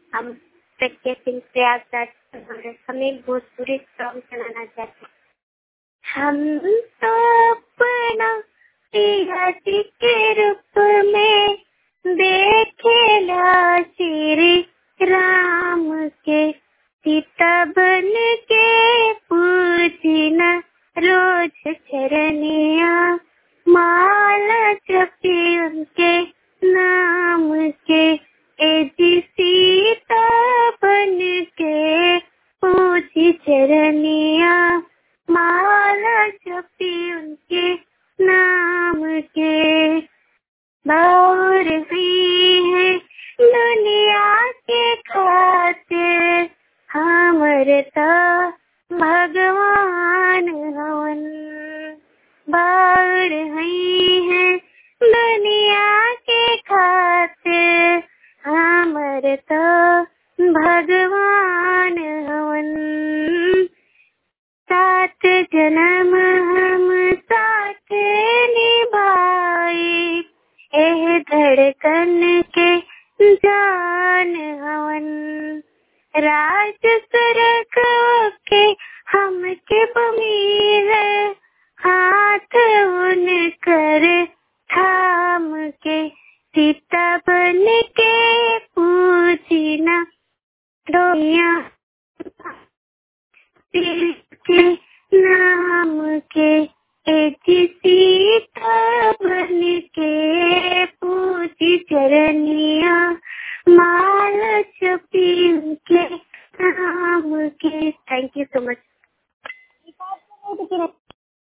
हम प्रज्ञा सिंह प्रयागराज से बोल रहे हमें भोजपुरी सॉन्ग सुनाना चाहते हैं। हम तो अपना पिया जी के रूप में देखेला श्री राम के सीता बन के पूजना रोज चरनिया माला जपी उनके नाम के ए जी सीता बन के पूजी चरनिया माला जपी उनके नाम के बाहर हुई है दुनिया के खातिर हमर तो भगवान हवन बाहर हुई है दुनिया के खातिर हमर तो भगवान हवन सात जन्म हम साथ निभाए एह धड़कन के जान हवन राज सरक के हम के बमीर हाथ उन कर थाम के सीता बन के पूजना रोया के नाम के एक सीता बन के पूजी चरनी